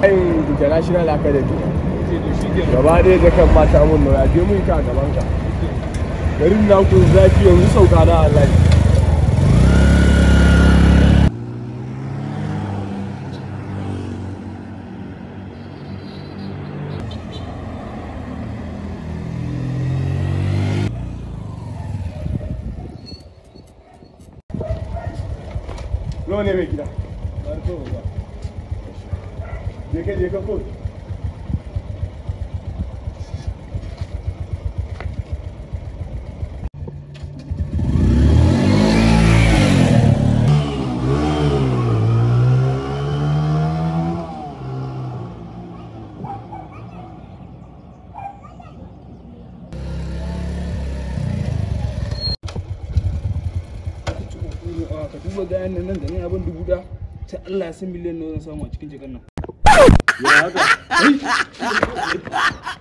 ayin international academy gaba ɗaya da kan mata mun nauya je mun ka gaban ka garin na kun zafi yanzu sauka na Allah Nawa ne mai gida? Je ka je ka ko? ka duba gayan nan da nan abin dubu da sai Allah ya san miliyan nawa zan samu a cikin jakar nan Ya haka?